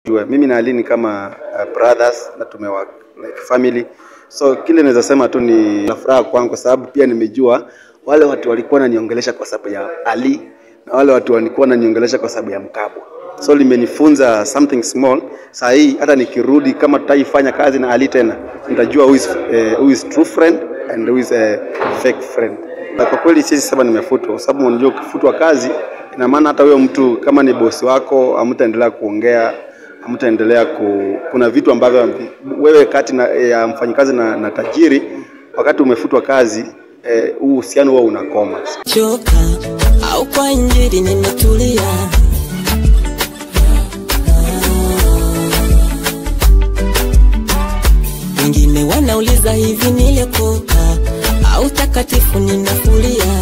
Jua, mimi na Ali ni kama uh, brothers na tumewa like family. So kile naweza sema tu ni la furaha kwangu kwa sababu pia nimejua wale watu walikuwa wananiongelesha kwa sababu ya Ali na wale watu walikuwa wananiongelesha kwa sababu ya Mkabwa. So limenifunza something small. Saa hii hata nikirudi kama tutaifanya kazi na Ali tena, nitajua who is, uh, who is true friend and who is a fake friend. Na kwa kweli siwezi sema nimefutwa kwa sababu unajua ukifutwa kazi ina maana hata huyo mtu kama ni bosi wako hamtaendelea kuongea hamtaendelea ku, kuna vitu ambavyo wewe kati na, ya mfanyikazi na, na tajiri wakati umefutwa kazi eh, huu uhusiano huwa unakoma. choka au kwa injili nimetulia wengine wanauliza hivi nilikoka au takatifu ninafulia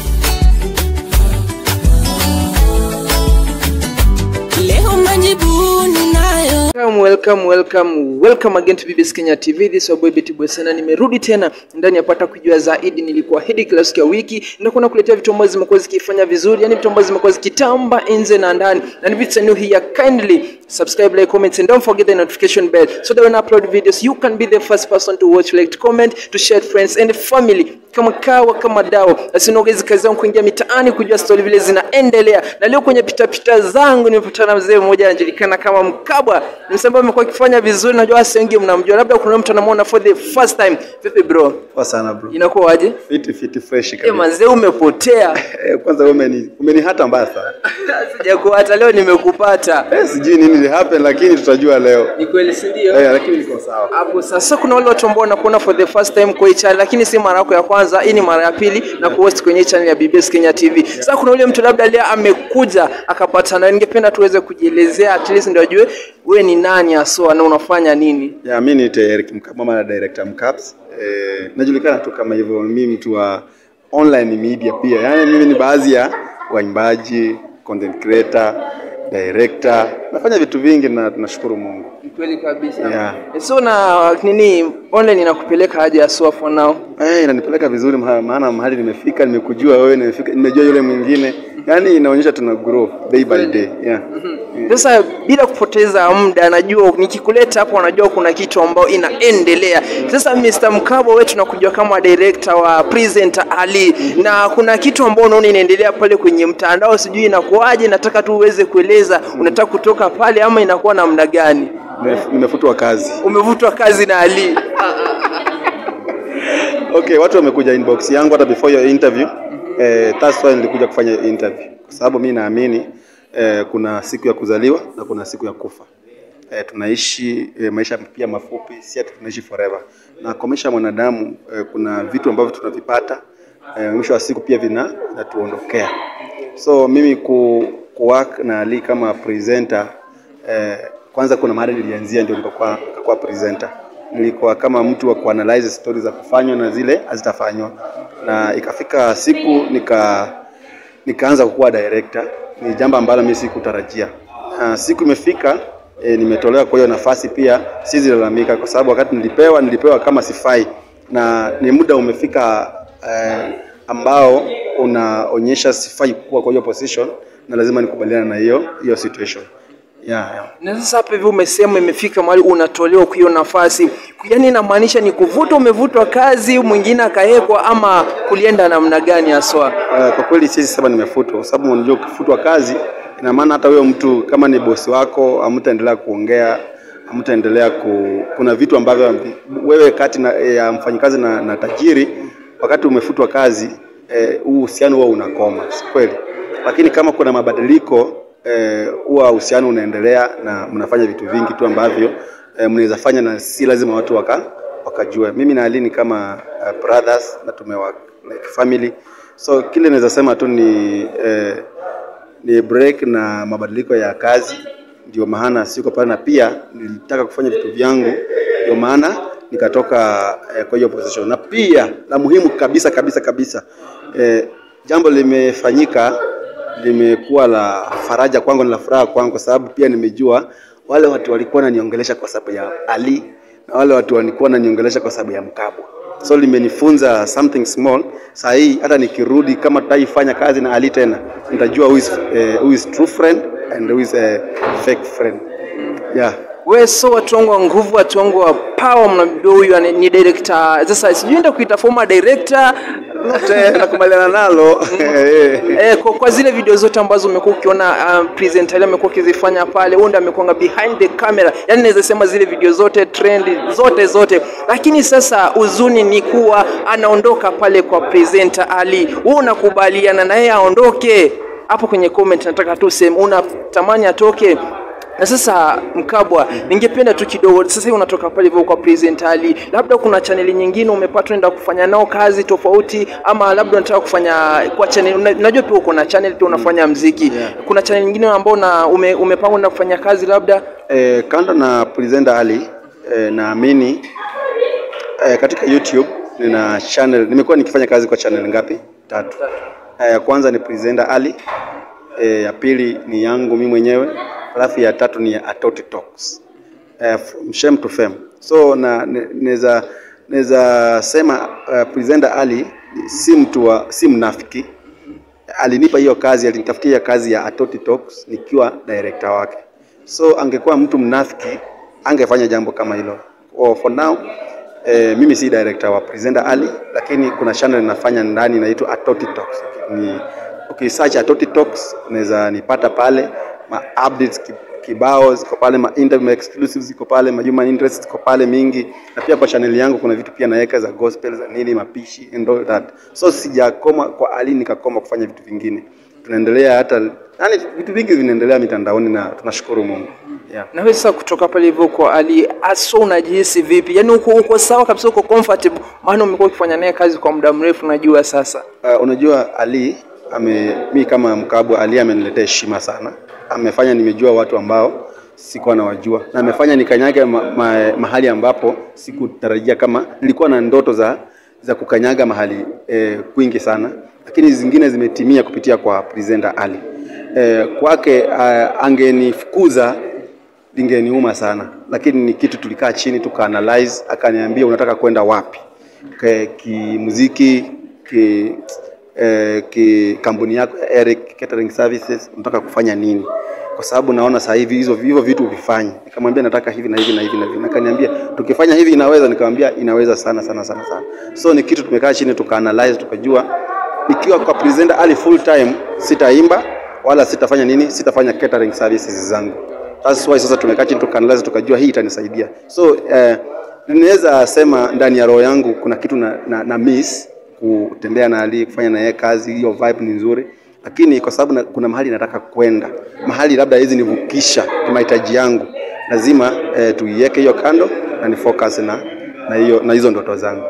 leo majibu ninayo Welcome, welcome, welcome, welcome again to BBS Kenya TV. This is your boy Betty Bwesena. Nimerudi tena ndani ya pata kujua zaidi. Nilikuwa hedi kila siku ya wiki, nitakuwa nakuletea vitu ambazo zimekuwa zikifanya vizuri, yani vitu ambazo zimekuwa zikitamba nje na ndani. Na if it's new here, kindly subscribe, like, comment and don't forget the notification bell so that when I upload videos you can be the first person to watch, like, to comment, to share with friends and family kama kawa kama dao asinaogezi kazi yangu kuingia mitaani kujua stori vile zinaendelea na leo kwenye pitapita zangu nimepatana na mzee mmoja anajulikana kama mkabwa ni msee ambaye amekuwa akifanya vizuri najua wasi wengi mnamjua labda kuna mtu anamuona for the first time vipi bro Poa sana bro. inakuwaje Fiti fiti fresh e kabisa. mazee umepotea Eh, kwanza wewe umeni umenihata mbaya sana. sijakuhata leo nimekupata Eh, sijui nini li happen lakini tutajua leo. ni kweli si ndio Eh, lakini niko sawa. hapo sasa kuna wale watu ambao wanakuona for the first time kwa hii channel lakini si mara yako ya kwanza hii ni mara ya pili na kuhost kwenye hii channel ya BBS Kenya TV sasa kuna yule mtu labda leo amekuja akapatana ningependa tuweze kujielezea at least ndio ajue wewe ni nani haswa na unafanya nini Ya mimi ni Eric Mkama na director Mcaps. Eh, najulikana tu kama hivyo mimi mtu wa online media pia. Yaani mimi ni baadhi ya waimbaji, content creator, director. Nafanya vitu vingi na tunashukuru Mungu. Ni kweli kabisa Yeah. so na nini online inakupeleka aje haswa for now Eh, inanipeleka vizuri maha- maana mahali nimefika, nimekujua wewe, nimefika, nimejua yule mwingine. Yaani inaonyesha tuna grow day by day. Yeah. Sasa bila kupoteza muda, najua nikikuleta hapo, najua kuna kitu ambayo inaendelea. Sasa Mr. Mkabwa, wewe tunakujua kama director wa presenter Ali, na kuna kitu ambao unaona inaendelea pale kwenye mtandao, sijui inakuwaje. Nataka tu uweze kueleza, unataka kutoka pale ama inakuwa namna gani? Nimef- Nimefutwa kazi. Umevutwa kazi na Ali? Okay, watu wamekuja inbox yangu hata before your interview. Eh, that's why nilikuja kufanya hiyo interview. Kwa sababu mimi naamini eh, kuna siku ya kuzaliwa na kuna siku ya kufa. Eh, tunaishi eh, maisha pia mafupi, si ati tunaishi forever. Na kwa maisha ya mwanadamu eh, kuna vitu ambavyo tunavipata eh, mwisho wa siku pia vina vinatuondokea. So mimi ku, ku work na Ali kama presenter eh, kwanza kuna mahali nilianzia ndio nikakuwa nikakuwa presenter nilikuwa kama mtu wa kuanalyze story za kufanywa na zile hazitafanywa, na ikafika siku nika nikaanza kukuwa director. Ni jambo ambalo mimi sikutarajia. Uh, siku imefika e, nimetolewa kwa hiyo nafasi, pia sizilalamika kwa sababu wakati nilipewa nilipewa kama sifai, na ni muda umefika eh, ambao unaonyesha sifai kuwa kwa hiyo position, na lazima nikubaliana na hiyo hiyo situation yeah, yeah. Na sasa hapa hivi umesema imefika mahali unatolewa kwa hiyo nafasi, yaani inamaanisha ni kuvuta, umevutwa kazi, mwingine akawekwa, ama kulienda namna gani haswa? Uh, kwa kweli siwezi sema nimefutwa, kwa sababu unajua ukifutwa kazi ina maana hata huyo mtu kama ni bosi wako hamtaendelea kuongea, hamtaendelea ku, kuna vitu ambavyo wewe kati na, ya mfanyikazi na, na tajiri wakati umefutwa kazi eh, huu uhusiano huwa unakoma, si kweli? Lakini kama kuna mabadiliko eh, huwa uhusiano unaendelea na mnafanya vitu vingi tu ambavyo eh, mnaweza fanya na si lazima watu waka wakajua. Mimi na Ali ni kama uh, brothers na tumewa like family, so kile naweza sema tu ni eh, ni break na mabadiliko ya kazi, ndio maana siko pale, na pia nilitaka kufanya vitu vyangu, ndio maana nikatoka eh, kwa hiyo position. Na pia la muhimu kabisa kabisa kabisa eh, jambo limefanyika limekuwa la faraja kwangu na la furaha kwangu, kwa sababu pia nimejua wale watu walikuwa wananiongelesha kwa sababu ya Ali na wale watu walikuwa wananiongelesha kwa sababu ya Mkabwa. So limenifunza something small. Saa hii hata nikirudi kama tutaifanya kazi na Ali tena, nitajua who is, eh, who is true friend and who is a fake friend. yeah. we so watu wangu wa nguvu watu wangu wa power mnamjua huyu ani- ni director sasa sijui enda kuita former director Lote nakubaliana nalo Eh, kwa, kwa zile video zote ambazo umekuwa ukiona um, presenter ile amekuwa akizifanya pale, huyu ndiye amekuanga behind the camera, yani naweza sema zile video zote trend zote zote, lakini sasa uzuni ni kuwa anaondoka pale kwa presenter Ali. Wewe unakubaliana na yeye aondoke? Hapo kwenye comment nataka tu sema unatamani atoke na sasa Mkabwa, ningependa tu kidogo sasa hivi unatoka pale hivyo kwa presenter Ali, labda kuna chaneli nyingine umepata unaenda kufanya nao kazi tofauti, ama labda unataka kufanya kwa channel, una- najua pia uko na channel pia unafanya mziki Yeah. kuna channel nyingine ambao na ume, umepanga unaenda kufanya kazi labda Eh, kando na presenter Ali eh, naamini eh, katika YouTube nina channel, nimekuwa nikifanya kazi kwa channel ngapi? Tatu. Eh, ya kwanza ni presenter Ali, eh, ya pili ni yangu mimi mwenyewe, alafu ya tatu ni ya Atoti Talks. Eh, from shame to fame. So na ne- naweza naweza sema uh, presenter Ali si mtu wa si mnafiki. Alinipa hiyo kazi, alinitafutia kazi ya Atoti Talks nikiwa director wake. So angekuwa mtu mnafiki angefanya jambo kama hilo. Oh, for now eh, mimi si director wa presenter Ali, lakini kuna channel ninafanya ndani inaitwa Atoti Talks. Ni ukisearch Atoti Talks unaweza nipata pale, ma updates ki- kibao ziko pale, ma interview ma exclusives ziko pale, ma human interest ziko pale mingi, na pia kwa channel yangu kuna vitu pia naweka za gospel za nini, mapishi and all that. So sijakoma kwa Ali nikakoma kufanya vitu vingine, tunaendelea hata yani, vitu vingi vinaendelea mitandaoni na tunashukuru Mungu yeah. na wewe sasa kutoka pale hivyo kwa Ali aso unajihisi vipi? Yani uko, uko sawa kabisa, uko comfortable, maana umekuwa ukifanya naye kazi kwa muda mrefu, najua sasa Uh, unajua Ali ame mi kama Mkabwa, Ali ameniletea heshima sana, amefanya nimejua watu ambao sikuwa nawajua na amefanya nikanyaga ma, ma, mahali ambapo sikutarajia kama nilikuwa na ndoto za za kukanyaga mahali eh, kwingi sana, lakini zingine zimetimia kupitia kwa presenter Ali. Eh, kwake uh, angenifukuza lingeniuma sana, lakini ni kitu tulikaa chini tukaanalyze, akaniambia unataka kwenda wapi Ke- kimuziki ki, eh, ki kampuni yako ya Eric Catering Services unataka kufanya nini? Kwa sababu naona sasa hivi hizo hivyo vitu vifanye. Nikamwambia nataka hivi na hivi na hivi na hivi, akaniambia tukifanya hivi inaweza, nikamwambia inaweza sana sana sana sana. So ni kitu tumekaa chini tukaanalyze, tukajua nikiwa kwa presenter Ali full time sitaimba wala sitafanya nini, sitafanya catering services zangu. That's why sasa tumekaa chini tukaanalyze, tukajua hii itanisaidia. So eh, ninaweza sema ndani ya roho yangu kuna kitu na, na, na miss kutembea na Ali, kufanya na yeye kazi, hiyo vibe ni nzuri, lakini kwa sababu na, kuna mahali nataka kwenda, mahali labda hizi nivukisha mahitaji yangu, lazima eh, tuiweke hiyo kando na ni focus na na hiyo na hizo ndoto zangu.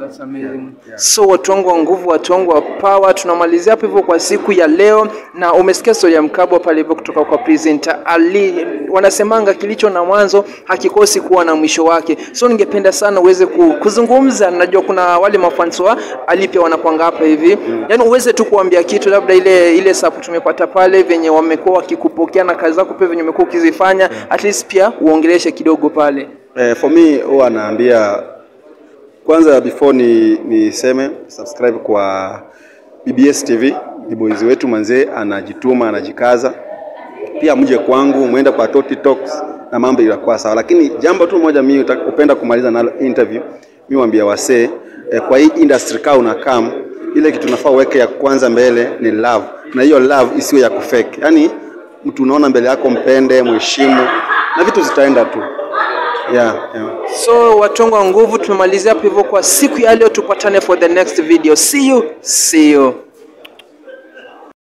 So watu wangu wa nguvu, watu wangu wa power, tunamalizia hapo hivyo kwa siku ya leo, na umesikia story ya Mkabwa pale hivyo kutoka kwa presenter Ali. Wanasemanga kilicho na mwanzo hakikosi kuwa na mwisho wake, so ningependa sana uweze ku- kuzungumza. Najua kuna wale mafans wa Ali pia wanakwanga hapa hivi, yaani uweze tu kuambia kitu, labda ile ile support tumepata pale, venye wamekuwa wakikupokea na kazi zako pia venye umekuwa ukizifanya, at least pia uongeleshe kidogo pale. Eh, for me huwa naambia kwanza before ni niseme subscribe kwa BBS TV, ni boys wetu manzee, anajituma anajikaza. Pia mje kwangu, mwende kwa Toti Talks na mambo itakuwa sawa. Lakini jambo tu moja mimi uta- upenda kumaliza nalo interview, mimi waambia wasee eh, kwa hii industry kaa unakam, ile kitu nafaa uweke ya kwanza mbele ni love, na hiyo love isiwe ya kufake. Yaani mtu unaona mbele yako, mpende, mheshimu na vitu zitaenda tu. Yeah, yeah. So watu wangu wa nguvu, tumemalizia hapo hivyo kwa siku ya leo. Tupatane for the next video. See you, see you.